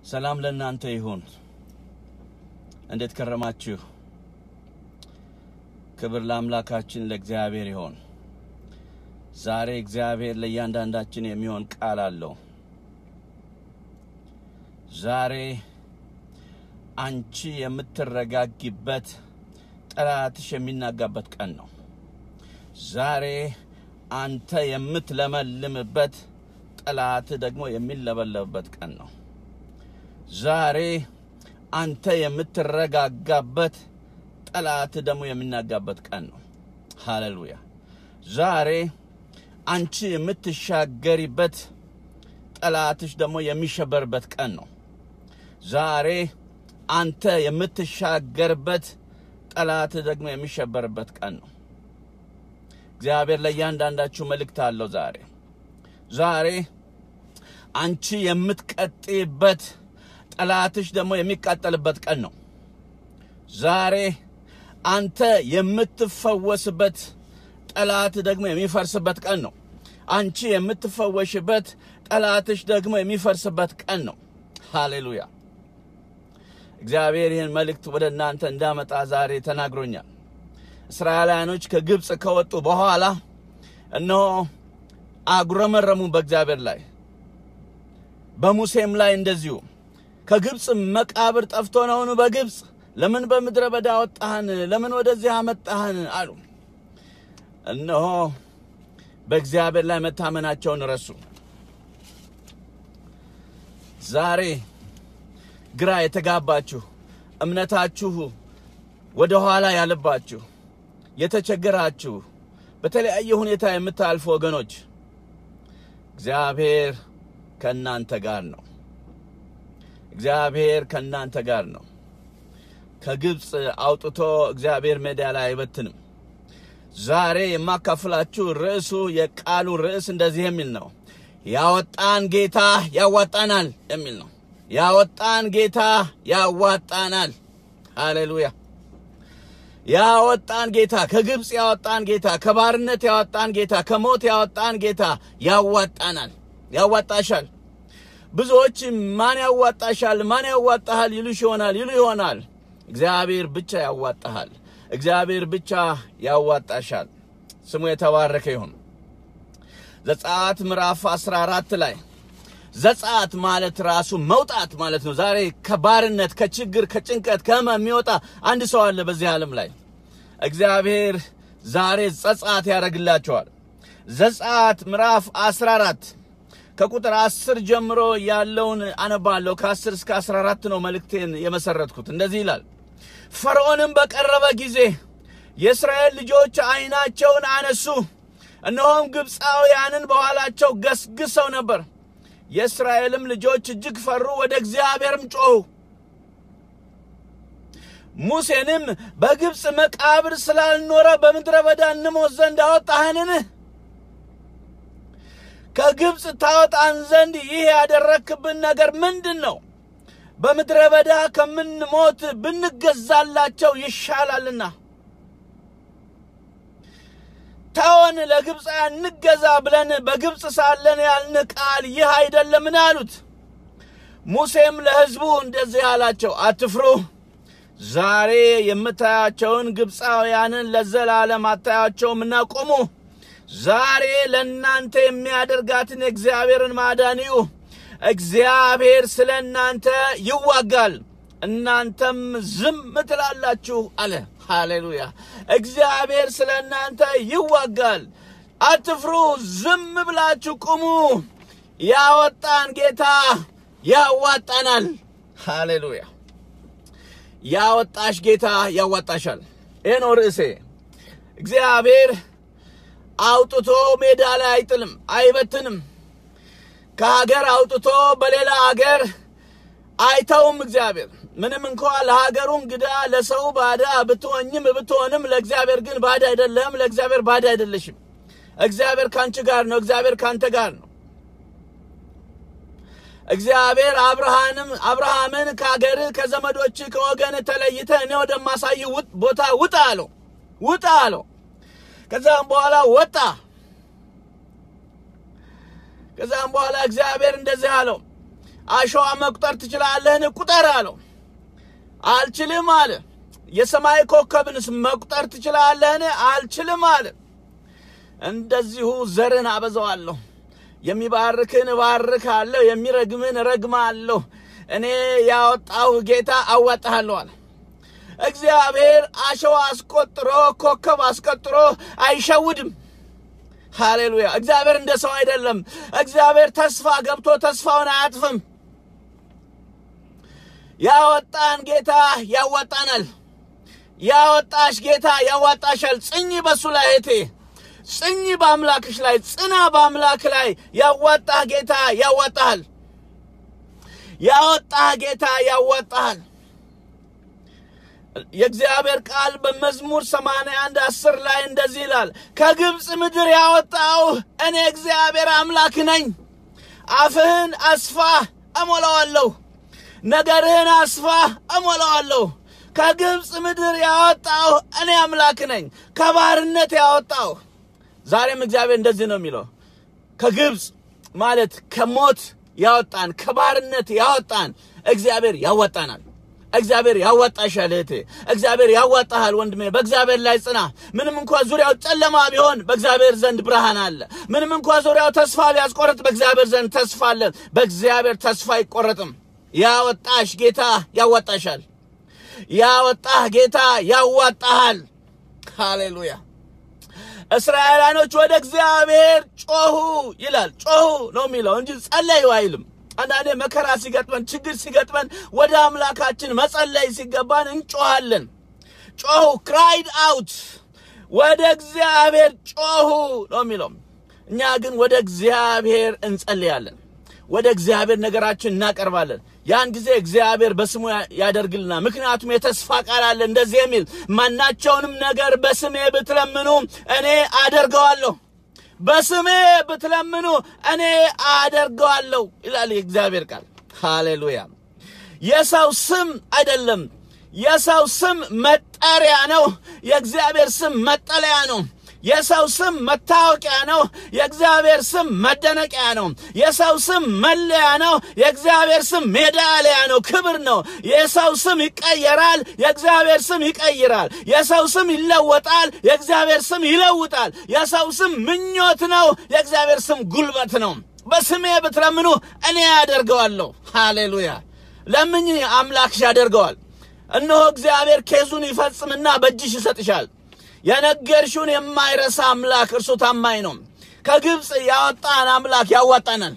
ሰላም ለእናንተ ይሁን። እንዴት ከረማችሁ? ክብር ለአምላካችን ለእግዚአብሔር ይሆን። ዛሬ እግዚአብሔር ለእያንዳንዳችን የሚሆን ቃል አለው። ዛሬ አንቺ የምትረጋጊበት ጠላትሽ የሚናጋበት ቀን ነው። ዛሬ አንተ የምትለመልምበት ጠላት ደግሞ የሚለበለብበት ቀን ነው። ዛሬ አንተ የምትረጋጋበት ጠላት ደግሞ የሚናጋበት ቀን ነው። ሃሌሉያ። ዛሬ አንቺ የምትሻገሪበት ጠላትሽ ደግሞ የሚሸበርበት ቀን ነው። ዛሬ አንተ የምትሻገርበት ጠላት ደግሞ የሚሸበርበት ቀን ነው። እግዚአብሔር ለእያንዳንዳችሁ መልእክት አለው። ዛሬ ዛሬ አንቺ የምትቀጥይበት ጠላትሽ ደግሞ የሚቃጠልበት ቀን ነው። ዛሬ አንተ የምትፈወስበት ጠላት ደግሞ የሚፈርስበት ቀን ነው። አንቺ የምትፈወሽበት ጠላትሽ ደግሞ የሚፈርስበት ቀን ነው። ሃሌሉያ። እግዚአብሔር ይህን መልእክት ወደ እናንተ እንዳመጣ ዛሬ ተናግሮኛል። እስራኤላውያኖች ከግብፅ ከወጡ በኋላ እነሆ አጉረመረሙ በእግዚአብሔር ላይ፣ በሙሴም ላይ እንደዚሁ ከግብፅ መቃብር ጠፍቶ ነውን? በግብፅ ለምን በምድረ በዳ አወጣህን? ለምን ወደዚህ አመጣህን? አሉ። እነሆ በእግዚአብሔር ላይ መታመናቸውን ረሱ። ዛሬ ግራ የተጋባችሁ እምነታችሁ ወደ ኋላ ያለባችሁ የተቸገራችሁ በተለያየ ሁኔታ የምታልፉ ወገኖች እግዚአብሔር ከእናንተ ጋር ነው። እግዚአብሔር ከእናንተ ጋር ነው። ከግብፅ አውጥቶ እግዚአብሔር ሜዳ ላይ አይበትንም። ዛሬ የማካፍላችሁ ርዕሱ የቃሉ ርዕስ እንደዚህ የሚል ነው። ያወጣን ጌታ ያዋጣናል የሚል ነው። ያወጣን ጌታ ያዋጣናል። ሃሌሉያ። ያወጣን ጌታ ከግብፅ ያወጣን ጌታ ከባርነት ያወጣን ጌታ ከሞት ያወጣን ጌታ ያዋጣናል፣ ያዋጣሻል። ብዙዎች ማን ያዋጣሻል፣ ማን ያዋጣሃል ይሉሽ ይሆናል ይሉ ይሆናል። እግዚአብሔር ብቻ ያዋጣሃል። እግዚአብሔር ብቻ ያዋጣሻል። ስሙ የተባረከ ይሁን። ዘጸአት ምዕራፍ 14 ላይ ዘጸአት ማለት ራሱ መውጣት ማለት ነው። ዛሬ ከባርነት፣ ከችግር፣ ከጭንቀት፣ ከህመም የሚወጣ አንድ ሰው አለ በዚህ ዓለም ላይ። እግዚአብሔር ዛሬ ዘጸአት ያደርግላቸዋል። ዘጸአት ምዕራፍ 14 ከቁጥር 10 ጀምሮ ያለውን አነባለሁ። ከ10 እስከ 14 ነው መልእክቴን የመሰረትኩት። እንደዚህ ይላል። ፈርዖንም በቀረበ ጊዜ የእስራኤል ልጆች ዓይናቸውን አነሱ፣ እነሆም ግብፃውያንን በኋላቸው ገስግሰው ነበር። የእስራኤልም ልጆች እጅግ ፈሩ፣ ወደ እግዚአብሔርም ጮኹ። ሙሴንም በግብፅ መቃብር ስላልኖረ በምድረ በዳ እንሞት ዘንድ አወጣህንን? ከግብፅ ታወጣን ዘንድ ይህ ያደረክብን ነገር ምንድን ነው? በምድረ በዳ ከምንሞት ብንገዛላቸው ይሻላልና ተወን፣ ለግብፃውያን እንገዛ ብለን በግብፅ ሳለን ያልን ቃል ይህ አይደለምን? አሉት። ሙሴም ለሕዝቡ እንደዚህ አላቸው፣ አትፍሩ። ዛሬ የምታያቸውን ግብፃውያንን ለዘላለም አታያቸውምና ቁሙ። ዛሬ ለእናንተ የሚያደርጋትን የእግዚአብሔርን ማዳን እዩ። እግዚአብሔር ስለ እናንተ ይዋጋል፣ እናንተም ዝም ትላላችሁ አለ። ሃሌሉያ! እግዚአብሔር ስለ እናንተ ይዋጋል፣ አትፍሩ፣ ዝም ብላችሁ ቁሙ። ያወጣን ጌታ ያዋጣናል። ሃሌሉያ! ያወጣሽ ጌታ ያዋጣሻል። ይህ ነው ርዕሴ። እግዚአብሔር አውጥቶ ሜዳ ላይ አይጥልም፣ አይበትንም። ከሀገር አውጥቶ በሌላ ሀገር አይተውም። እግዚአብሔር ምንም እንኳ ለሀገሩ እንግዳ ለሰው ባዳ ብትሆኝም ብትሆንም ለእግዚአብሔር ግን ባዳ አይደለም። ለእግዚአብሔር ባዳ አይደለሽም። እግዚአብሔር ካንቺ ጋር ነው። እግዚአብሔር ካንተ ጋር ነው። እግዚአብሔር አብርሃንም አብርሃምን ከሀገር ከዘመዶች ከወገን ተለይተ እኔ ወደማሳይ ቦታ ውጣ አለው። ውጣ አለው። ከዛም በኋላ ወጣ። ከዛም በኋላ እግዚአብሔር እንደዚህ አለው፣ አሸዋ መቁጠር ትችላለህን? ቁጠር አለው። አልችልም አለ። የሰማይ ኮከብንስ መቁጠር ትችላለህን? አልችልም አለ። እንደዚሁ ዘርን አበዛዋለሁ፣ የሚባርክን እባርካለሁ፣ የሚረግምን እረግማለሁ። እኔ ያወጣሁ ጌታ አዋጣሃለሁ አለ። እግዚአብሔር አሸዋ አስቆጥሮ ኮከብ አስቆጥሮ አይሸውድም። ሃሌሉያ! እግዚአብሔር እንደ ሰው አይደለም። እግዚአብሔር ተስፋ ገብቶ ተስፋውን አያጥፍም። ያወጣን ጌታ ያዋጣናል። ያወጣሽ ጌታ ያዋጣሻል። ጽኚ በሱ ላይ እህቴ፣ ጽኚ በአምላክሽ ላይ፣ ጽና በአምላክ ላይ። ያዋጣህ ጌታ ያዋጣሃል። ያወጣህ ጌታ ያዋጣሃል። የእግዚአብሔር ቃል በመዝሙር 81 10 ላይ እንደዚህ ይላል፣ ከግብፅ ምድር ያወጣው እኔ እግዚአብሔር አምላክ ነኝ። አፍህን አስፋ እሞላዋለሁ፣ ነገርህን አስፋ እሞላዋለሁ። ከግብፅ ምድር ያወጣው እኔ አምላክ ነኝ፣ ከባርነት ያወጣው። ዛሬም እግዚአብሔር እንደዚህ ነው የሚለው፣ ከግብፅ ማለት ከሞት ያወጣን ከባርነት ያወጣን እግዚአብሔር ያወጣናል። እግዚአብሔር ያዋጣሻል እህቴ፣ እግዚአብሔር ያዋጣሃል ወንድሜ። በእግዚአብሔር ላይ ጽና። ምንም እንኳ ዙሪያው ጨለማ ቢሆን በእግዚአብሔር ዘንድ ብርሃን አለ። ምንም እንኳ ዙሪያው ተስፋ ቢያስቆርጥ በእግዚአብሔር ዘንድ ተስፋ አለ። በእግዚአብሔር ተስፋ አይቆረጥም። ያወጣሽ ጌታ ያዋጣሻል። ያወጣህ ጌታ ያዋጣሃል። ሃሌሉያ። እስራኤላኖች ወደ እግዚአብሔር ጮሁ ይላል። ጮሁ ነው የሚለው እንጂ ጸለዩ አይልም። አንዳንዴ መከራ ሲገጥመን ችግር ሲገጥመን ወደ አምላካችን መጸለይ ሲገባን እንጮሃለን። ጮሁ ክራይድ አውት ወደ እግዚአብሔር ጮሁ ነው የሚለው። እኛ ግን ወደ እግዚአብሔር እንጸልያለን። ወደ እግዚአብሔር ነገራችን እናቀርባለን። ያን ጊዜ እግዚአብሔር በስሙ ያደርግልና፣ ምክንያቱም የተስፋ ቃል አለ እንደዚህ የሚል ማናቸውንም ነገር በስሜ ብትለምኑ እኔ አደርገዋለሁ በስሜ ብትለምኑ እኔ አደርገዋለሁ ይላል የእግዚአብሔር ቃል። ሃሌሉያ። የሰው ስም አይደለም። የሰው ስም መጠሪያ ነው። የእግዚአብሔር ስም መጠለያ ነው። የሰው ስም መታወቂያ ነው። የእግዚአብሔር ስም መደነቂያ ነው። የሰው ስም መለያ ነው። የእግዚአብሔር ስም ሜዳሊያ ነው፣ ክብር ነው። የሰው ስም ይቀየራል፣ የእግዚአብሔር ስም ይቀይራል። የሰው ስም ይለወጣል፣ የእግዚአብሔር ስም ይለውጣል። የሰው ስም ምኞት ነው፣ የእግዚአብሔር ስም ጉልበት ነው። በስሜ ብትለምኑ እኔ ያደርገዋለሁ። ሃሌሉያ። ለምኝ፣ አምላክሽ ያደርገዋል። እነሆ እግዚአብሔር ኬዙን ይፈጽምና በእጅሽ ይሰጥሻል። የነገርሽውን የማይረሳ አምላክ እርሱ ታማኝ ነው። ከግብፅ ያወጣን አምላክ ያዋጣናል።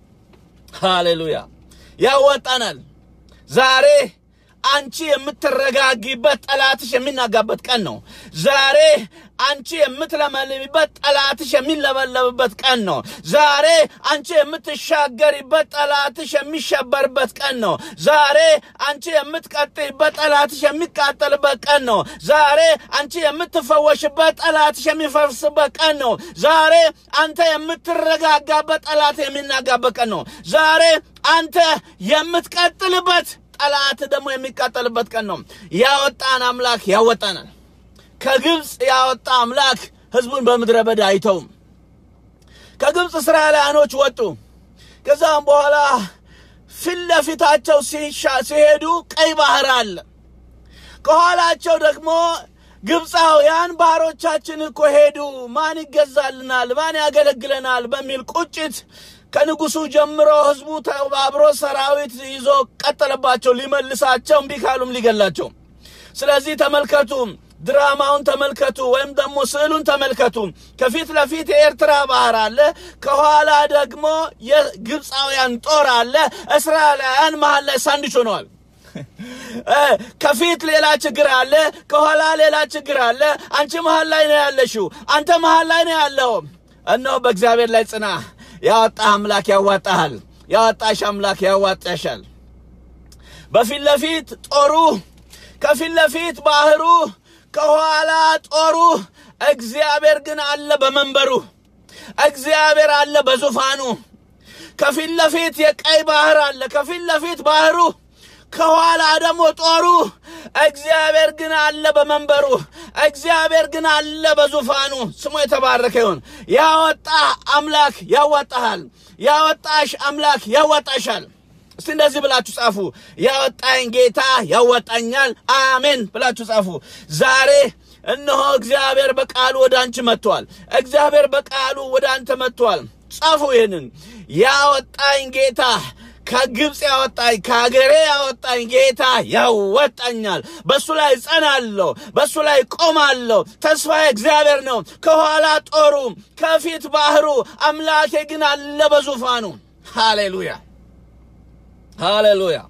ሃሌሉያ ያዋጣናል። ዛሬ አንቺ የምትረጋጊበት ጠላትሽ የሚናጋበት ቀን ነው። ዛሬ አንቺ የምትለመልሚበት ጠላትሽ የሚለበለብበት ቀን ነው። ዛሬ አንቺ የምትሻገሪበት ጠላትሽ የሚሸበርበት ቀን ነው። ዛሬ አንቺ የምትቀጥይበት ጠላትሽ የሚቃጠልበት ቀን ነው። ዛሬ አንቺ የምትፈወሽበት ጠላትሽ የሚፈርስበት ቀን ነው። ዛሬ አንተ የምትረጋጋበት ጠላት የሚናጋበት ቀን ነው። ዛሬ አንተ የምትቀጥልበት ጠላት ደግሞ የሚቃጠልበት ቀን ነው። ያወጣን አምላክ ያወጣናል። ከግብፅ ያወጣ አምላክ ሕዝቡን በምድረ በዳ አይተውም። ከግብፅ እስራኤላውያኖች ወጡ። ከዛም በኋላ ፊት ለፊታቸው ሲሄዱ ቀይ ባህር አለ። ከኋላቸው ደግሞ ግብፃውያን ባሮቻችን እኮ ሄዱ፣ ማን ይገዛልናል? ማን ያገለግለናል? በሚል ቁጭት ከንጉሱ ጀምሮ ህዝቡ ተባብሮ ሰራዊት ይዞ ቀጠለባቸው። ሊመልሳቸው እምቢ ካሉም ሊገላቸው። ስለዚህ ተመልከቱ፣ ድራማውን ተመልከቱ፣ ወይም ደግሞ ስዕሉን ተመልከቱ። ከፊት ለፊት የኤርትራ ባህር አለ፣ ከኋላ ደግሞ የግብፃውያን ጦር አለ። እስራኤላውያን መሀል ላይ ሳንድች ሆነዋል። ከፊት ሌላ ችግር አለ፣ ከኋላ ሌላ ችግር አለ። አንቺ መሀል ላይ ነው ያለሽው፣ አንተ መሀል ላይ ነው ያለው። እነሆ በእግዚአብሔር ላይ ጽና። ያወጣህ አምላክ ያዋጣሃል። ያወጣሽ አምላክ ያዋጣሻል። በፊት ለፊት ጦሩ፣ ከፊት ለፊት ባህሩ፣ ከኋላ ጦሩ። እግዚአብሔር ግን አለ በመንበሩ። እግዚአብሔር አለ በዙፋኑ። ከፊት ለፊት የቀይ ባህር አለ፣ ከፊት ለፊት ባህሩ፣ ከኋላ ደግሞ ጦሩ። እግዚአብሔር ግን አለ በመንበሩ። እግዚአብሔር ግን አለ በዙፋኑ። ስሙ የተባረከ ይሁን። ያወጣህ አምላክ ያዋጣሃል። ያወጣሽ አምላክ ያዋጣሻል። እስቲ እንደዚህ ብላችሁ ጻፉ። ያወጣኝ ጌታ ያወጣኛል፣ አሜን ብላችሁ ጻፉ። ዛሬ እነሆ እግዚአብሔር በቃሉ ወደ አንቺ መጥቷል። እግዚአብሔር በቃሉ ወደ አንተ መጥቷል። ጻፉ ይህንን ያወጣኝ ጌታ ከግብፅ ያወጣኝ ከሀገሬ ያወጣኝ ጌታ ያወጣኛል። በእሱ ላይ ጸናለሁ፣ በእሱ ላይ ቆማለሁ። ተስፋዬ እግዚአብሔር ነው። ከኋላ ጦሩ፣ ከፊት ባህሩ፣ አምላኬ ግን አለ በዙፋኑ። ሃሌሉያ ሃሌሉያ።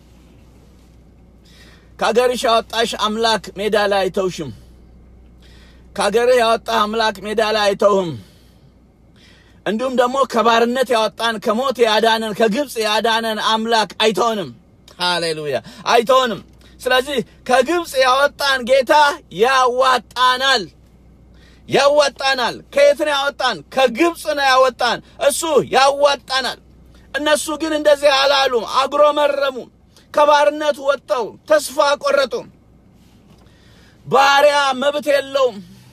ከሀገርሽ ያወጣሽ አምላክ ሜዳ ላይ አይተውሽም። ከሀገርህ ያወጣህ አምላክ ሜዳ ላይ አይተውህም። እንዲሁም ደግሞ ከባርነት ያወጣን ከሞት ያዳነን ከግብፅ ያዳነን አምላክ አይተውንም። ሃሌሉያ አይተውንም። ስለዚህ ከግብፅ ያወጣን ጌታ ያዋጣናል ያዋጣናል። ከየት ነው ያወጣን? ከግብፅ ነው ያወጣን። እሱ ያዋጣናል። እነሱ ግን እንደዚህ አላሉም፣ አጉረመረሙ። ከባርነት ወጥተው ተስፋ ቆረጡ። ባሪያ መብት የለውም።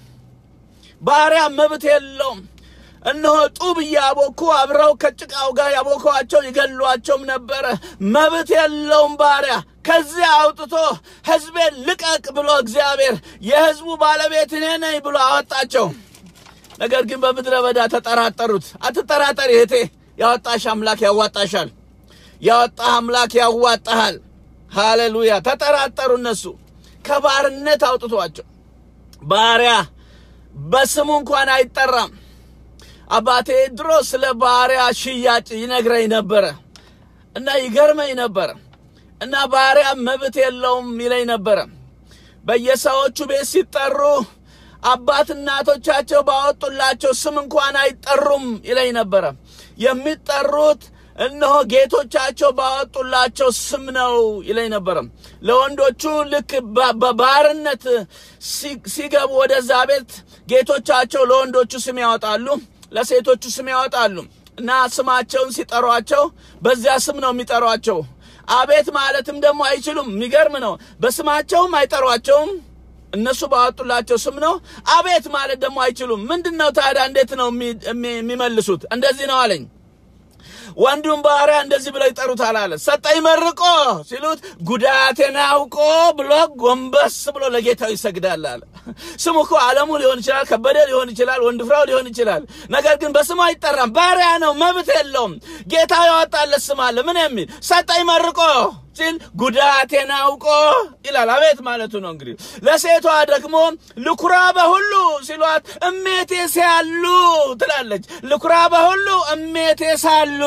ባሪያ መብት የለውም። እነሆ ጡብ እያቦኩ አብረው ከጭቃው ጋር ያቦከዋቸው ይገሏቸውም ነበረ። መብት የለውም ባሪያ። ከዚያ አውጥቶ ሕዝቤን ልቀቅ ብሎ እግዚአብሔር የሕዝቡ ባለቤት እኔ ነኝ ብሎ አወጣቸው። ነገር ግን በምድረ በዳ ተጠራጠሩት። አትጠራጠሪ እህቴ፣ ያወጣሽ አምላክ ያዋጣሻል። ያወጣህ አምላክ ያዋጣሃል። ሃሌሉያ። ተጠራጠሩ። እነሱ ከባርነት አውጥቷቸው ባሪያ በስሙ እንኳን አይጠራም። አባቴ ድሮ ስለ ባሪያ ሽያጭ ይነግረኝ ነበረ እና ይገርመኝ ነበረ እና ባሪያ መብት የለውም ይለኝ ነበረ። በየሰዎቹ ቤት ሲጠሩ አባት እናቶቻቸው ባወጡላቸው ስም እንኳን አይጠሩም ይለኝ ነበረ። የሚጠሩት እነሆ ጌቶቻቸው ባወጡላቸው ስም ነው ይለኝ ነበረ። ለወንዶቹ ልክ በባርነት ሲገቡ ወደዛ ቤት ጌቶቻቸው ለወንዶቹ ስም ያወጣሉ፣ ለሴቶቹ ስም ያወጣሉ እና ስማቸውን ሲጠሯቸው በዚያ ስም ነው የሚጠሯቸው። አቤት ማለትም ደግሞ አይችሉም። የሚገርም ነው። በስማቸውም አይጠሯቸውም። እነሱ ባወጡላቸው ስም ነው። አቤት ማለት ደግሞ አይችሉም። ምንድን ነው ታዲያ? እንዴት ነው የሚመልሱት? እንደዚህ ነው አለኝ። ወንዱም ባሪያ እንደዚህ ብለው ይጠሩታል አለ። ሰጠኝ መርቆ ሲሉት ጉዳቴን አውቆ ብሎ ጎንበስ ብሎ ለጌታው ይሰግዳል አለ። ስሙ እኮ አለሙ ሊሆን ይችላል፣ ከበደ ሊሆን ይችላል፣ ወንድፍራው ሊሆን ይችላል። ነገር ግን በስሙ አይጠራም። ባሪያ ነው፣ መብት የለውም። ጌታው ያወጣለት ስም አለ። ምን የሚል ሰጠኝ መርቆ ሲል ጉዳቴን አውቆ ይላል። አቤት ማለቱ ነው እንግዲህ። ለሴቷ ደግሞ ልኩራ በሁሉ ሲሏት እሜቴ ሲያሉ ትላለች። ልኩራ በሁሉ እሜቴ ሳሉ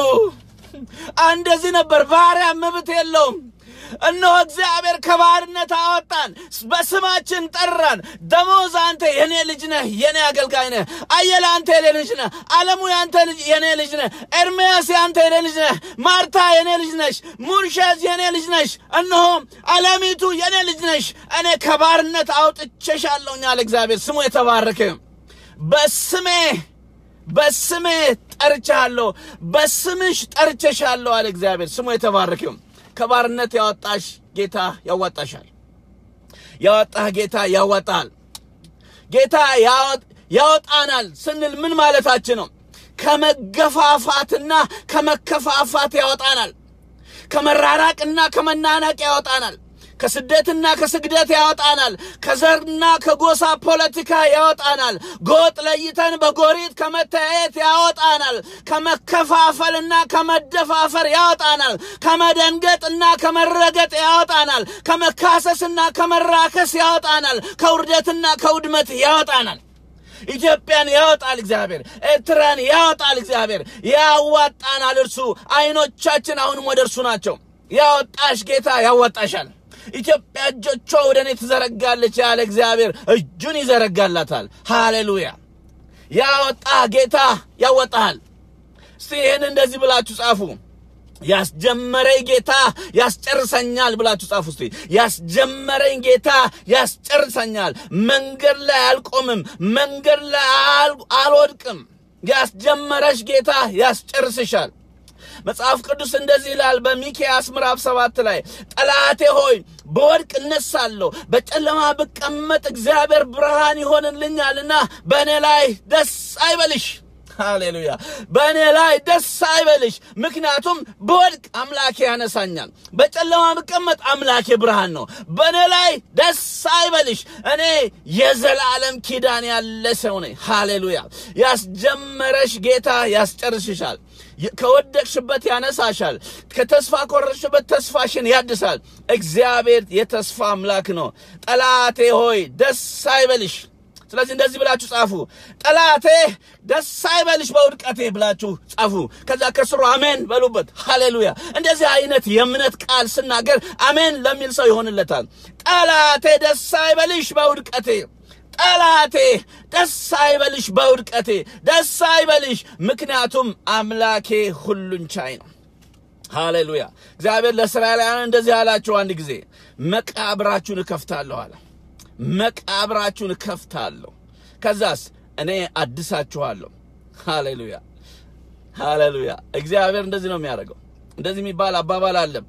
እንደዚህ ነበር። ባሪያ መብት የለውም። እነሆ እግዚአብሔር ከባርነት አወጣን፣ በስማችን ጠራን። ደሞዝ አንተ የኔ ልጅ ነህ፣ የኔ አገልጋይ ነህ። አየለ አንተ የኔ ልጅ ነህ። አለሙ ያንተ የኔ ልጅ ነህ። ኤርምያስ ያንተ የኔ ልጅ ነህ። ማርታ የኔ ልጅ ነሽ። ሙርሸዝ የኔ ልጅ ነሽ። እነሆ አለሚቱ የኔ ልጅ ነሽ። እኔ ከባርነት አውጥቼሻለሁኝ አለ እግዚአብሔር። ስሙ የተባረከ በስሜ በስሜ ጠርቻለሁ፣ በስምሽ ጠርቼሻለሁ አለ እግዚአብሔር። ስሙ የተባረከው ከባርነት ያወጣሽ ጌታ ያዋጣሻል። ያወጣህ ጌታ ያዋጣል። ጌታ ያወጣናል ስንል ምን ማለታችን ነው? ከመገፋፋትና ከመከፋፋት ያወጣናል። ከመራራቅና ከመናናቅ ያወጣናል። ከስደትና ከስግደት ያወጣናል። ከዘርና ከጎሳ ፖለቲካ ያወጣናል። ጎጥ ለይተን በጎሪት ከመተያየት ያወጣናል። ከመከፋፈልና ከመደፋፈር ያወጣናል። ከመደንገጥና ከመረገጥ ያወጣናል። ከመካሰስና ከመራከስ ያወጣናል። ከውርደትና ከውድመት ያወጣናል። ኢትዮጵያን ያወጣል እግዚአብሔር። ኤርትራን ያወጣል እግዚአብሔር። ያዋጣናል እርሱ። አይኖቻችን አሁንም ወደ እርሱ ናቸው። ያወጣሽ ጌታ ያዋጣሻል። ኢትዮጵያ እጆቿ ወደ እኔ ትዘረጋለች ያለ እግዚአብሔር እጁን ይዘረጋላታል። ሃሌሉያ! ያወጣ ጌታ ያወጣሃል። እስቲ ይህን እንደዚህ ብላችሁ ጻፉ። ያስጀመረኝ ጌታ ያስጨርሰኛል ብላችሁ ጻፉ። እስቲ ያስጀመረኝ ጌታ ያስጨርሰኛል። መንገድ ላይ አልቆምም፣ መንገድ ላይ አልወድቅም። ያስጀመረሽ ጌታ ያስጨርስሻል። መጽሐፍ ቅዱስ እንደዚህ ይላል በሚክያስ ምዕራፍ ሰባት ላይ ጠላቴ ሆይ በወድቅ እነሳለሁ፣ በጨለማ ብቀመጥ እግዚአብሔር ብርሃን ይሆንልኛልና በእኔ ላይ ደስ አይበልሽ። ሃሌሉያ። በእኔ ላይ ደስ አይበልሽ፣ ምክንያቱም በወድቅ አምላኬ ያነሳኛል፣ በጨለማ ብቀመጥ አምላኬ ብርሃን ነው። በእኔ ላይ ደስ አይበልሽ፣ እኔ የዘላለም ኪዳን ያለ ሰው ነኝ። ሃሌሉያ። ያስጀመረሽ ጌታ ያስጨርስሻል። ከወደቅሽበት ያነሳሻል። ከተስፋ ኮረሽበት ተስፋሽን ያድሳል። እግዚአብሔር የተስፋ አምላክ ነው። ጠላቴ ሆይ ደስ አይበልሽ። ስለዚህ እንደዚህ ብላችሁ ጻፉ። ጠላቴ ደስ አይበልሽ በውድቀቴ ብላችሁ ጻፉ። ከዛ ከስሩ አሜን በሉበት። ሃሌሉያ። እንደዚህ አይነት የእምነት ቃል ስናገር አሜን ለሚል ሰው ይሆንለታል። ጠላቴ ደስ አይበልሽ በውድቀቴ ጠላቴ ደስ አይበልሽ በውድቀቴ ደስ አይበልሽ፣ ምክንያቱም አምላኬ ሁሉን ቻይ ነው። ሃሌሉያ። እግዚአብሔር ለእስራኤላውያን እንደዚህ አላቸው። አንድ ጊዜ መቃብራችሁን እከፍታለሁ አለ። መቃብራችሁን እከፍታለሁ፣ ከዛስ እኔ አድሳችኋለሁ። ሃሌሉያ ሃሌሉያ። እግዚአብሔር እንደዚህ ነው የሚያደርገው። እንደዚህ የሚባል አባባል አለም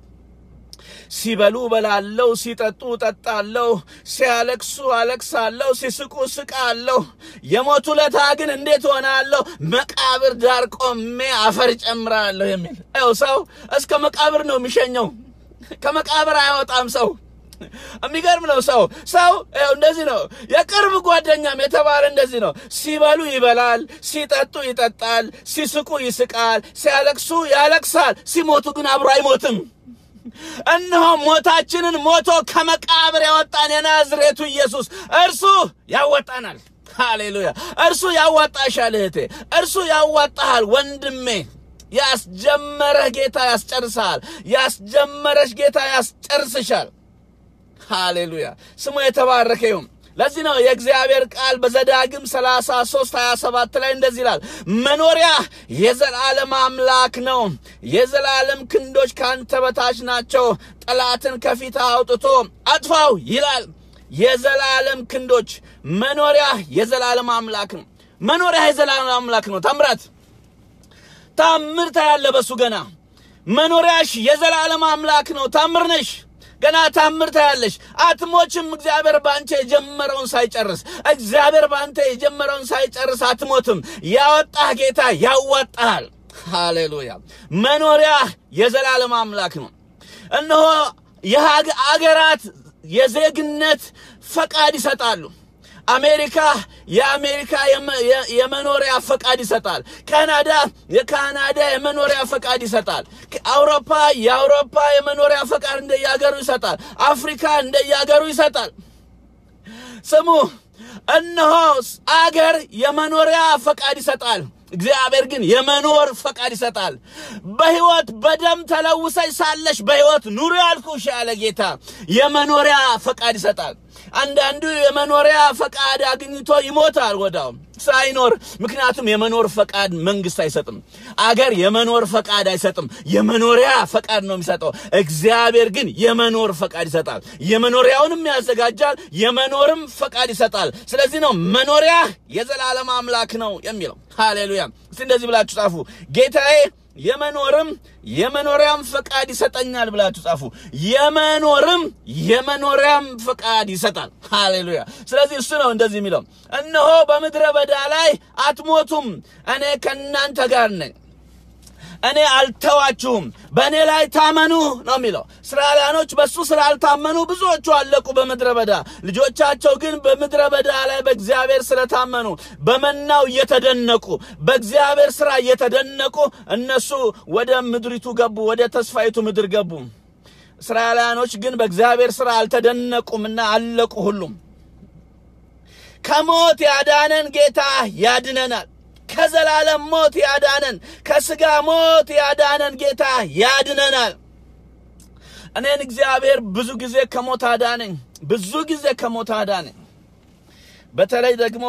ሲበሉ በላለው፣ ሲጠጡ ጠጣለሁ፣ ሲያለቅሱ አለቅሳለሁ፣ ሲስቁ ስቃለሁ። የሞቱ ለታ ግን እንዴት ሆናለሁ? መቃብር ዳር ቆሜ አፈር ጨምራለሁ የሚል ው ሰው እስከ መቃብር ነው የሚሸኘው። ከመቃብር አይወጣም ሰው። የሚገርም ነው። ሰው ሰው እንደዚህ ነው። የቅርብ ጓደኛም የተባለ እንደዚህ ነው። ሲበሉ ይበላል፣ ሲጠጡ ይጠጣል፣ ሲስቁ ይስቃል፣ ሲያለቅሱ ያለቅሳል። ሲሞቱ ግን አብሮ አይሞትም። እነሆ ሞታችንን ሞቶ ከመቃብር ያወጣን የናዝሬቱ ኢየሱስ እርሱ ያወጣናል። ሃሌሉያ! እርሱ ያዋጣሻል እህቴ፣ እርሱ ያዋጣሃል ወንድሜ። ያስጀመረህ ጌታ ያስጨርሰሃል። ያስጀመረሽ ጌታ ያስጨርስሻል። ሃሌሉያ! ስሙ የተባረከ ይሁን። ለዚህ ነው የእግዚአብሔር ቃል በዘዳግም 33 27 ላይ እንደዚህ ይላል፣ መኖሪያ የዘላለም አምላክ ነው፣ የዘላለም ክንዶች ካንተ በታች ናቸው፣ ጠላትን ከፊት አውጥቶ አጥፋው ይላል። የዘላለም ክንዶች መኖሪያ የዘላለም አምላክ ነው። መኖሪያ የዘላለም አምላክ ነው። ታምራት ታምር ታያለ በሱ ገና መኖሪያሽ የዘላለም አምላክ ነው። ታምር ነሽ ገና ታምር ታያለሽ። አትሞችም። እግዚአብሔር በአንተ የጀመረውን ሳይጨርስ እግዚአብሔር በአንተ የጀመረውን ሳይጨርስ አትሞትም። ያወጣህ ጌታ ያዋጣሃል። ሃሌሉያ። መኖሪያ የዘላለም አምላክ ነው። እነሆ የአገራት የዜግነት ፈቃድ ይሰጣሉ። አሜሪካ የአሜሪካ የመኖሪያ ፈቃድ ይሰጣል። ካናዳ የካናዳ የመኖሪያ ፈቃድ ይሰጣል። አውሮፓ የአውሮፓ የመኖሪያ ፈቃድ እንደየሀገሩ ይሰጣል። አፍሪካ እንደየሀገሩ ይሰጣል። ስሙ፣ እነሆ አገር የመኖሪያ ፈቃድ ይሰጣል። እግዚአብሔር ግን የመኖር ፈቃድ ይሰጣል። በሕይወት በደም ተለውሰሽ ሳለሽ በሕይወት ኑሪ ያልኩሽ ያለ ጌታ የመኖሪያ ፈቃድ ይሰጣል። አንዳንዱ የመኖሪያ ፈቃድ አግኝቶ ይሞታል ወዳው ሳይኖር። ምክንያቱም የመኖር ፈቃድ መንግስት አይሰጥም። አገር የመኖር ፈቃድ አይሰጥም። የመኖሪያ ፈቃድ ነው የሚሰጠው። እግዚአብሔር ግን የመኖር ፈቃድ ይሰጣል። የመኖሪያውንም ያዘጋጃል፣ የመኖርም ፈቃድ ይሰጣል። ስለዚህ ነው መኖሪያ የዘላለም አምላክ ነው የሚለው። ሃሌሉያ! እስቲ እንደዚህ ብላችሁ ጻፉ። ጌታዬ የመኖርም የመኖሪያም ፈቃድ ይሰጠኛል ብላችሁ ጻፉ። የመኖርም የመኖሪያም ፈቃድ ይሰጣል። ሃሌሉያ! ስለዚህ እሱ ነው እንደዚህ የሚለው እነሆ በምድረ በዳ ላይ አትሞቱም፣ እኔ ከእናንተ ጋር ነኝ እኔ አልተዋችሁም፣ በእኔ ላይ ታመኑ ነው የሚለው። እስራኤላኖች በእሱ ስላልታመኑ ብዙዎቹ አለቁ በምድረ በዳ። ልጆቻቸው ግን በምድረ በዳ ላይ በእግዚአብሔር ስለታመኑ በመናው እየተደነቁ በእግዚአብሔር ስራ እየተደነቁ እነሱ ወደ ምድሪቱ ገቡ፣ ወደ ተስፋይቱ ምድር ገቡ። እስራኤላኖች ግን በእግዚአብሔር ስራ አልተደነቁምና አለቁ ሁሉም። ከሞት ያዳነን ጌታ ያድነናል። ከዘላለም ሞት ያዳነን ከስጋ ሞት ያዳነን ጌታ ያድነናል። እኔን እግዚአብሔር ብዙ ጊዜ ከሞት አዳነኝ። ብዙ ጊዜ ከሞት አዳነኝ። በተለይ ደግሞ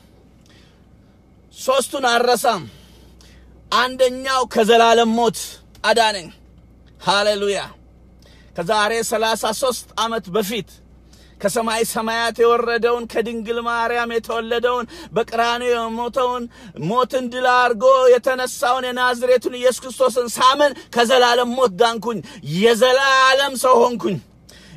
ሶስቱን አረሳም። አንደኛው ከዘላለም ሞት አዳነኝ። ሃሌሉያ። ከዛሬ ሰላሳ ሦስት ዓመት በፊት ከሰማይ ሰማያት የወረደውን ከድንግል ማርያም የተወለደውን በቀራንዮ የሞተውን ሞትን ድል አድርጎ የተነሳውን የናዝሬቱን ኢየሱስ ክርስቶስን ሳምን ከዘላለም ሞት ዳንኩኝ። የዘላለም ሰው ሆንኩኝ።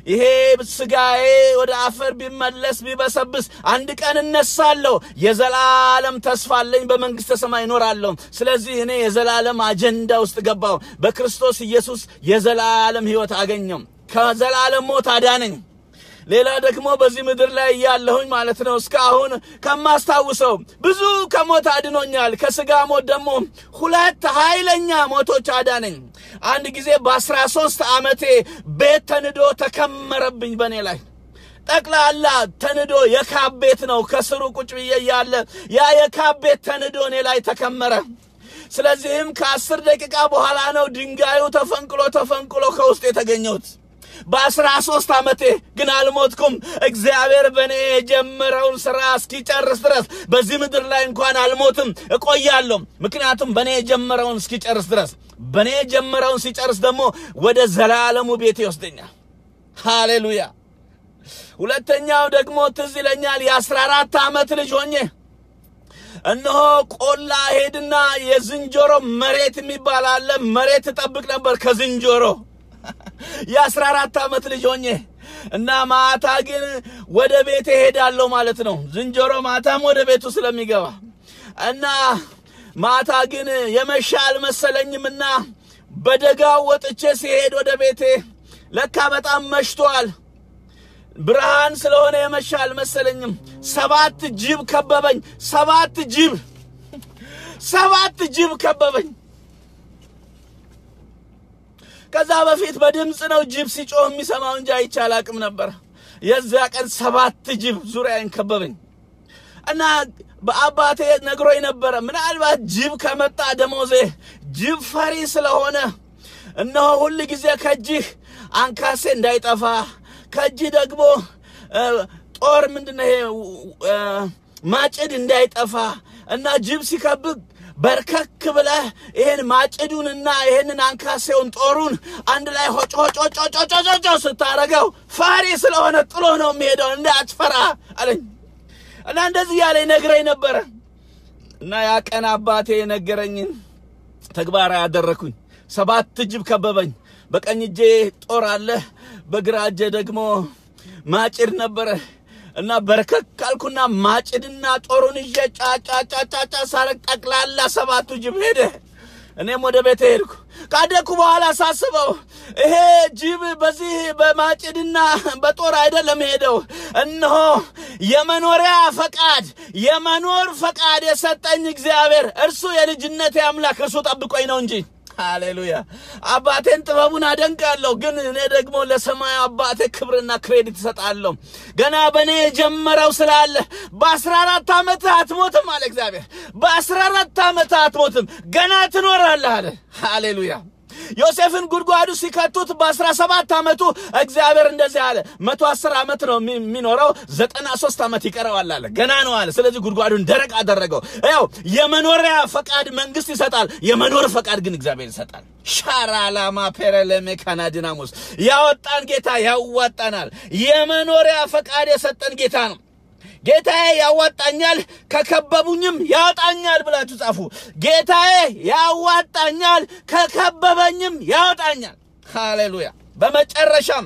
ይሄ ስጋዬ ወደ አፈር ቢመለስ ቢበሰብስ አንድ ቀን እነሳለሁ፣ የዘላለም ተስፋ አለኝ፣ በመንግሥተ ሰማይ እኖራለሁ። ስለዚህ እኔ የዘላለም አጀንዳ ውስጥ ገባሁ። በክርስቶስ ኢየሱስ የዘላለም ሕይወት አገኘው። ከዘላለም ሞት አዳነኝ። ሌላ ደግሞ በዚህ ምድር ላይ እያለሁኝ ማለት ነው እስካሁን ከማስታውሰው ብዙ ከሞት አድኖኛል። ከስጋ ሞት ደግሞ ሁለት ኃይለኛ ሞቶች አዳነኝ። አንድ ጊዜ በአስራ ሶስት ዓመቴ ቤት ተንዶ ተከመረብኝ በእኔ ላይ ጠቅላላ ተንዶ የካብ ቤት ነው። ከስሩ ቁጭ ብዬ እያለ ያ የካብ ቤት ተንዶ እኔ ላይ ተከመረ። ስለዚህም ከአስር ደቂቃ በኋላ ነው ድንጋዩ ተፈንቅሎ ተፈንቅሎ ከውስጥ የተገኘሁት። በአስራ ሶስት ዓመቴ ግን አልሞትኩም። እግዚአብሔር በእኔ የጀመረውን ሥራ እስኪጨርስ ድረስ በዚህ ምድር ላይ እንኳን አልሞትም፣ እቆያለሁ። ምክንያቱም በእኔ የጀመረውን እስኪጨርስ ድረስ በእኔ የጀመረውን ሲጨርስ ደግሞ ወደ ዘላለሙ ቤት ይወስደኛል። ሃሌሉያ። ሁለተኛው ደግሞ ትዝ ይለኛል የአስራ አራት ዓመት ልጅ ሆኜ እነሆ ቆላ ሄድና የዝንጀሮ መሬት የሚባል አለ። መሬት እጠብቅ ነበር ከዝንጀሮ የአስራ አራት ዓመት ልጅ ሆኜ እና ማታ ግን ወደ ቤቴ ሄዳለሁ ማለት ነው። ዝንጀሮ ማታም ወደ ቤቱ ስለሚገባ እና ማታ ግን የመሻ አልመሰለኝምና በደጋው ወጥቼ ሲሄድ ወደ ቤቴ ለካ በጣም መሽቷል። ብርሃን ስለሆነ የመሻ አልመሰለኝም። ሰባት ጅብ ከበበኝ። ሰባት ጅብ ሰባት ጅብ ከበበኝ። ከዛ በፊት በድምፅ ነው ጅብ ሲጮህ የሚሰማው እንጂ አይቼ አላቅም ነበር። የዚያ ቀን ሰባት ጅብ ዙሪያዬን ከበበኝ እና በአባቴ ነግሮኝ ነበረ። ምናልባት ጅብ ከመጣ ደሞዜ ጅብ ፈሪ ስለሆነ እነሆ ሁል ጊዜ ከእጅህ አንካሴ እንዳይጠፋ ከእጅህ ደግሞ ጦር ምንድነው ይሄ ማጭድ እንዳይጠፋ እና ጅብ ሲከብግ በርከክ ብለህ ይህን ማጭዱንና ይህንን አንካሴውን ጦሩን አንድ ላይ ሆጮ ሆጮ ጮጮ ጮጮ ስታረገው ፈሪ ስለሆነ ጥሎ ነው የሚሄደው እንዳትፈራ አለኝ እና እንደዚህ ያለ ነግረኝ ነበረ እና ያ ቀን አባቴ የነገረኝን ተግባራዊ ያደረኩኝ። ሰባት ጅብ ከበበኝ። በቀኝ እጄ ጦር አለ፣ በግራ እጄ ደግሞ ማጭድ ነበረ እና በርከክ አልኩና ማጭድና ጦሩን ይዤ ጫጫጫጫጫ ሳረግ ጠቅላላ ሰባቱ ጅብ ሄደ። እኔም ወደ ቤት ሄድኩ። ካደግኩ በኋላ ሳስበው ይሄ ጅብ በዚህ በማጭድና በጦር አይደለም ሄደው፣ እነሆ የመኖሪያ ፈቃድ የመኖር ፈቃድ የሰጠኝ እግዚአብሔር እርሱ የልጅነቴ አምላክ እርሱ ጠብቆኝ ነው እንጂ ሃሌሉያ። አባቴን ጥበቡን አደንቃለሁ፣ ግን እኔ ደግሞ ለሰማዩ አባቴ ክብርና ክሬዲት እሰጣለሁ። ገና በእኔ የጀመረው ስላለ በአስራ አራት ዓመትህ አትሞትም አለ እግዚአብሔር። በአስራ አራት ዓመትህ አትሞትም፣ ገና ትኖራለህ አለ። ሃሌሉያ። ዮሴፍን ጉድጓዱ ሲከቱት በአስራ ሰባት ዓመቱ እግዚአብሔር እንደዚህ አለ፣ መቶ አስር ዓመት ነው የሚኖረው ዘጠና ሶስት ዓመት ይቀረዋል አለ። ገና ነው አለ። ስለዚህ ጉድጓዱን ደረቅ አደረገው። ያው የመኖሪያ ፈቃድ መንግስት ይሰጣል፣ የመኖር ፈቃድ ግን እግዚአብሔር ይሰጣል። ሻራላማ ፔረለሜ ካናዲናሙስ ያወጣን ጌታ ያዋጣናል። የመኖሪያ ፈቃድ የሰጠን ጌታ ነው። ጌታዬ ያዋጣኛል ከከበቡኝም ያወጣኛል ብላችሁ ጻፉ። ጌታዬ ያዋጣኛል ከከበበኝም ያወጣኛል። ሃሌሉያ። በመጨረሻም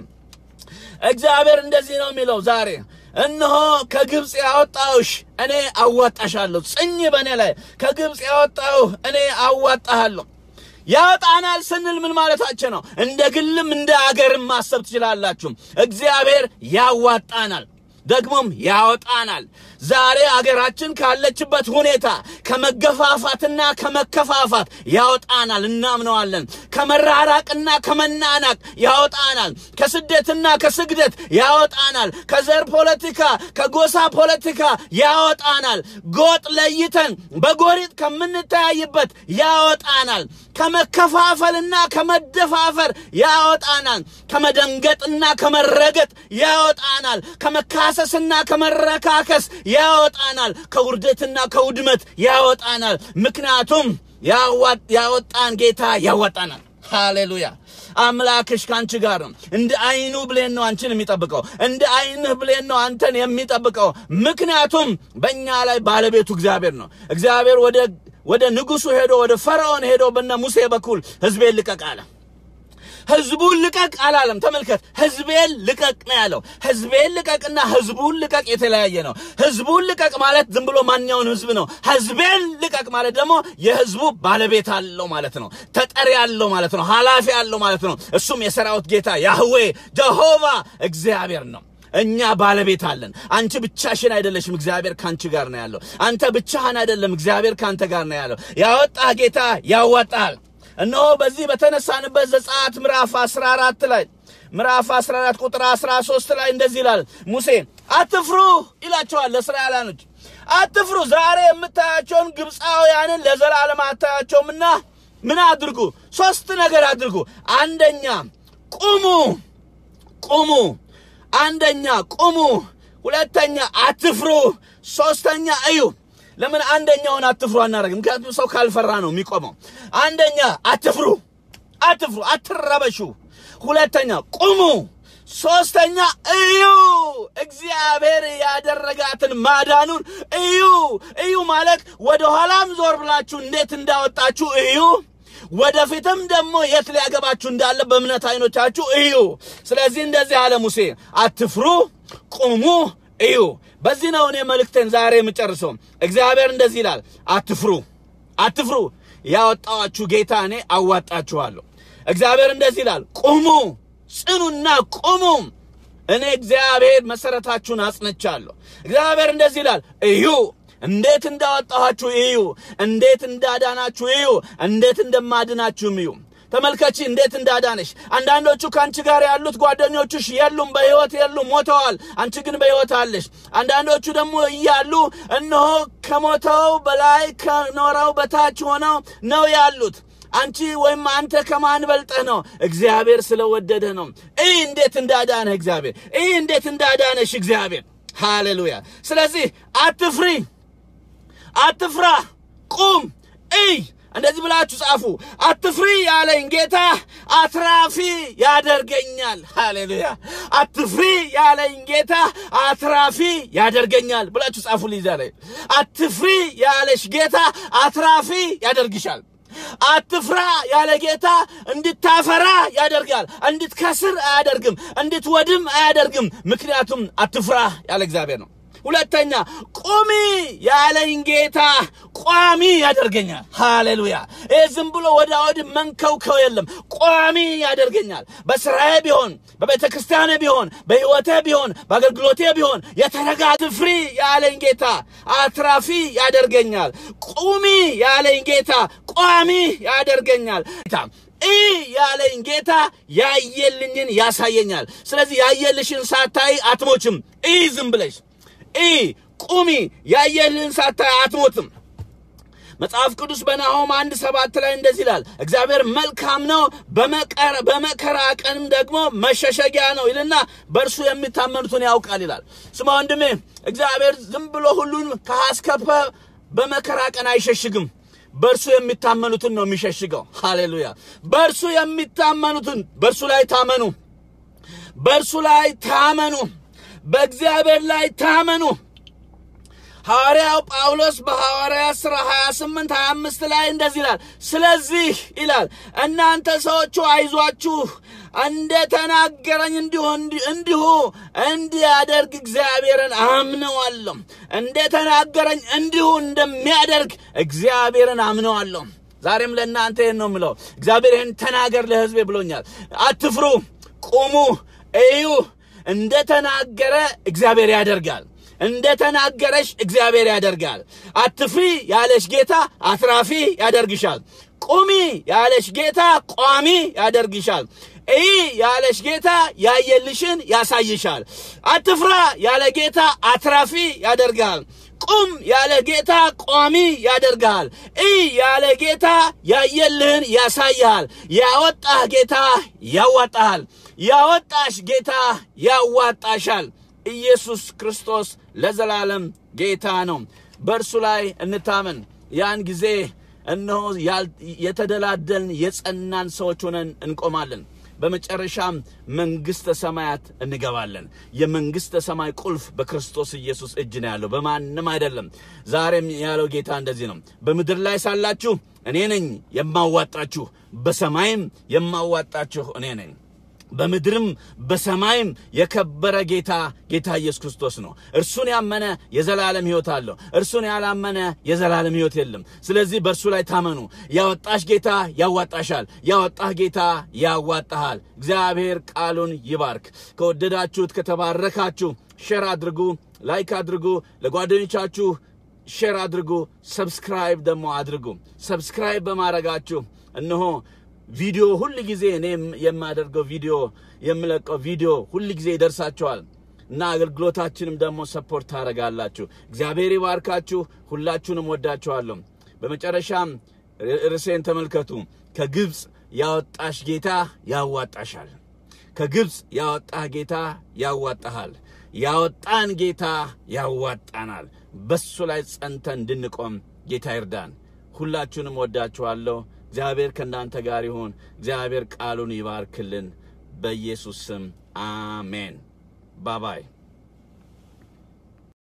እግዚአብሔር እንደዚህ ነው የሚለው ዛሬ እነሆ ከግብፅ ያወጣሁሽ እኔ አዋጣሻለሁ። ጽኝ በእኔ ላይ ከግብፅ ያወጣሁ እኔ አዋጣሃለሁ። ያወጣናል ስንል ምን ማለታችን ነው? እንደ ግልም እንደ አገርም ማሰብ ትችላላችሁ። እግዚአብሔር ያዋጣናል ደግሞም ያወጣናል። ዛሬ አገራችን ካለችበት ሁኔታ ከመገፋፋትና ከመከፋፋት ያወጣናል፣ እናምነዋለን። ከመራራቅና ከመናናቅ ያወጣናል። ከስደትና ከስግደት ያወጣናል። ከዘር ፖለቲካ፣ ከጎሳ ፖለቲካ ያወጣናል። ጎጥ ለይተን በጎሪጥ ከምንተያይበት ያወጣናል። ከመከፋፈልና ከመደፋፈር ያወጣናል። ከመደንገጥና ከመረገጥ ያወጣናል። ከመካሰስና ከመረካከስ ያወጣናል። ከውርደትና ከውድመት ያወጣናል። ምክንያቱም ያወጣን ጌታ ያወጣናል። ሃሌሉያ። አምላክሽ ከአንቺ ጋር ነው። እንደ አይኑ ብሌን ነው አንቺን የሚጠብቀው። እንደ አይንህ ብሌን ነው አንተን የሚጠብቀው። ምክንያቱም በእኛ ላይ ባለቤቱ እግዚአብሔር ነው። እግዚአብሔር ወደ ወደ ንጉሱ ሄዶ ወደ ፈርዖን ሄዶ በነ ሙሴ በኩል ሕዝቤን ልቀቅ አለ። ህዝቡን ልቀቅ አላለም። ተመልከት፣ ህዝቤን ልቀቅ ነው ያለው። ህዝቤን ልቀቅና ህዝቡን ልቀቅ የተለያየ ነው። ህዝቡን ልቀቅ ማለት ዝም ብሎ ማንኛውን ህዝብ ነው። ህዝቤን ልቀቅ ማለት ደግሞ የህዝቡ ባለቤት አለው ማለት ነው። ተጠሪ አለው ማለት ነው። ኃላፊ አለው ማለት ነው። እሱም የሰራዊት ጌታ ያህዌ ጀሆቫ እግዚአብሔር ነው። እኛ ባለቤት አለን። አንቺ ብቻሽን አይደለሽም፣ እግዚአብሔር ካንቺ ጋር ነው ያለው። አንተ ብቻህን አይደለም፣ እግዚአብሔር ካንተ ጋር ነው ያለው። ያወጣህ ጌታ ያወጣል። እነሆ በዚህ በተነሳንበት ዘጸአት ምዕራፍ 14 ላይ ምዕራፍ 14 ቁጥር 13 ላይ እንደዚህ ይላል። ሙሴ አትፍሩ ይላቸዋል ለእስራኤላኖች፣ አትፍሩ ዛሬ የምታያቸውን ግብፃውያንን ለዘላለም አታያቸውምና ምን አድርጉ? ሶስት ነገር አድርጉ። አንደኛ ቁሙ፣ ቁሙ አንደኛ ቁሙ፣ ሁለተኛ አትፍሩ፣ ሶስተኛ እዩ። ለምን አንደኛውን አትፍሩ አናደርግም? ምክንያቱም ሰው ካልፈራ ነው የሚቆመው። አንደኛ አትፍሩ፣ አትፍሩ፣ አትረበሹ። ሁለተኛ ቁሙ፣ ሶስተኛ እዩ። እግዚአብሔር ያደረጋትን ማዳኑን እዩ። እዩ ማለት ወደ ኋላም ዞር ብላችሁ እንዴት እንዳወጣችሁ እዩ። ወደፊትም ደግሞ የት ሊያገባችሁ እንዳለ በእምነት አይኖቻችሁ እዩ። ስለዚህ እንደዚህ አለ ሙሴ፣ አትፍሩ፣ ቁሙ፣ እዩ። በዚህ ነው እኔ መልእክቴን ዛሬ የምጨርሰው። እግዚአብሔር እንደዚህ ይላል፣ አትፍሩ፣ አትፍሩ፣ ያወጣኋችሁ ጌታ እኔ አዋጣችኋለሁ። እግዚአብሔር እንደዚህ ይላል፣ ቁሙ፣ ጽኑና ቁሙ፣ እኔ እግዚአብሔር መሰረታችሁን አጽንቻለሁ። እግዚአብሔር እንደዚህ ይላል፣ እዩ እንዴት እንዳወጣኋችሁ እዩ። እንዴት እንዳዳናችሁ እዩ። እንዴት እንደማድናችሁም እዩ። ተመልከቺ እንዴት እንዳዳነሽ። አንዳንዶቹ ከአንቺ ጋር ያሉት ጓደኞቹሽ የሉም፣ በሕይወት የሉም፣ ሞተዋል። አንቺ ግን በሕይወት አለሽ። አንዳንዶቹ ደግሞ እያሉ እነሆ ከሞተው በላይ ከኖረው በታች ሆነው ነው ያሉት። አንቺ ወይም አንተ ከማን በልጠህ ነው? እግዚአብሔር ስለወደደ ነው። ይህ እንዴት እንዳዳነህ እግዚአብሔር፣ ይህ እንዴት እንዳዳነሽ እግዚአብሔር። ሃሌሉያ። ስለዚህ አትፍሪ አትፍራ፣ ቁም፣ እይ። እንደዚህ ብላችሁ ጻፉ። አትፍሪ ያለኝ ጌታ አትራፊ ያደርገኛል። ሃሌሉያ። አትፍሪ ያለኝ ጌታ አትራፊ ያደርገኛል ብላችሁ ጻፉ። ሊዛ ላይ አትፍሪ ያለሽ ጌታ አትራፊ ያደርግሻል። አትፍራ ያለ ጌታ እንድታፈራ ያደርጋል። እንድትከስር አያደርግም፣ እንድትወድም አያደርግም። ምክንያቱም አትፍራ ያለ እግዚአብሔር ነው። ሁለተኛ ቁሚ ያለኝ ጌታ ቋሚ ያደርገኛል። ሃሌሉያ! ይህ ዝም ብሎ ወደ ወድ መንከውከው የለም። ቋሚ ያደርገኛል። በስራዬ ቢሆን፣ በቤተ ክርስቲያኔ ቢሆን፣ በሕይወቴ ቢሆን፣ በአገልግሎቴ ቢሆን የተረጋግ ፍሪ ያለኝ ጌታ አትራፊ ያደርገኛል። ቁሚ ያለኝ ጌታ ቋሚ ያደርገኛል። ይህ ያለኝ ጌታ ያየልኝን ያሳየኛል። ስለዚህ ያየልሽን ሳታይ አትሞችም። ይህ ዝም ብለሽ ኢ ቁሚ ያየልህን ሳታይ አትሞትም። መጽሐፍ ቅዱስ በናሆም አንድ ሰባት ላይ እንደዚህ ይላል፣ እግዚአብሔር መልካም ነው፣ በመከራ ቀንም ደግሞ መሸሸጊያ ነው ይልና በእርሱ የሚታመኑትን ያውቃል ይላል። ስማ ወንድሜ፣ እግዚአብሔር ዝም ብሎ ሁሉን ከአስከፈ በመከራ ቀን አይሸሽግም። በእርሱ የሚታመኑትን ነው የሚሸሽገው። ሃሌሉያ! በእርሱ የሚታመኑትን በእርሱ ላይ ታመኑ፣ በእርሱ ላይ ታመኑ፣ በእግዚአብሔር ላይ ታመኑ። ሐዋርያው ጳውሎስ በሐዋርያ ሥራ 28 25 ላይ እንደዚህ ይላል። ስለዚህ ይላል እናንተ ሰዎቹ አይዟችሁ፣ እንደ ተናገረኝ እንዲሁ እንዲሁ እንዲያደርግ እግዚአብሔርን አምነዋለሁ። እንደ ተናገረኝ እንዲሁ እንደሚያደርግ እግዚአብሔርን አምነዋለሁ። ዛሬም ለእናንተ ይህን ነው የምለው። እግዚአብሔር ይህን ተናገር ለሕዝቤ ብሎኛል። አትፍሩ፣ ቁሙ፣ እዩ። እንደ ተናገረ እግዚአብሔር ያደርጋል። እንደ ተናገረሽ እግዚአብሔር ያደርጋል። አትፍሪ ያለሽ ጌታ አትራፊ ያደርግሻል። ቁሚ ያለሽ ጌታ ቋሚ ያደርግሻል። እይ ያለሽ ጌታ ያየልሽን ያሳይሻል። አትፍራ ያለ ጌታ አትራፊ ያደርግሃል። ቁም ያለ ጌታ ቋሚ ያደርግሃል። እይ ያለ ጌታ ያየልህን ያሳይሃል። ያወጣህ ጌታ ያዋጣሃል። ያወጣሽ ጌታ ያዋጣሻል። ኢየሱስ ክርስቶስ ለዘላለም ጌታ ነው። በእርሱ ላይ እንታመን። ያን ጊዜ እነሆ የተደላደልን የጸናን ሰዎች ሆነን እንቆማለን። በመጨረሻም መንግሥተ ሰማያት እንገባለን። የመንግሥተ ሰማይ ቁልፍ በክርስቶስ ኢየሱስ እጅ ነው ያለው፣ በማንም አይደለም። ዛሬም ያለው ጌታ እንደዚህ ነው። በምድር ላይ ሳላችሁ እኔ ነኝ የማዋጣችሁ፣ በሰማይም የማዋጣችሁ እኔ ነኝ። በምድርም በሰማይም የከበረ ጌታ ጌታ ኢየሱስ ክርስቶስ ነው። እርሱን ያመነ የዘላለም ሕይወት አለው። እርሱን ያላመነ የዘላለም ሕይወት የለም። ስለዚህ በእርሱ ላይ ታመኑ። ያወጣሽ ጌታ ያዋጣሻል። ያወጣህ ጌታ ያዋጣሃል። እግዚአብሔር ቃሉን ይባርክ። ከወደዳችሁት ከተባረካችሁ ሼር አድርጉ፣ ላይክ አድርጉ፣ ለጓደኞቻችሁ ሼር አድርጉ፣ ሰብስክራይብ ደግሞ አድርጉ። ሰብስክራይብ በማድረጋችሁ እነሆ ቪዲዮ ሁል ጊዜ እኔ የማደርገው ቪዲዮ የምለቀው ቪዲዮ ሁል ጊዜ ይደርሳችኋል እና አገልግሎታችንም ደግሞ ሰፖርት ታደርጋላችሁ። እግዚአብሔር ይባርካችሁ። ሁላችሁንም ወዳችኋለሁ። በመጨረሻም ርዕሴን ተመልከቱ። ከግብፅ ያወጣሽ ጌታ ያዋጣሻል። ከግብፅ ያወጣህ ጌታ ያዋጣሃል። ያወጣን ጌታ ያዋጣናል። በሱ ላይ ጸንተን እንድንቆም ጌታ ይርዳን። ሁላችሁንም ወዳችኋለሁ። እግዚአብሔር ከእናንተ ጋር ይሁን። እግዚአብሔር ቃሉን ይባርክልን። በኢየሱስ ስም አሜን። ባባይ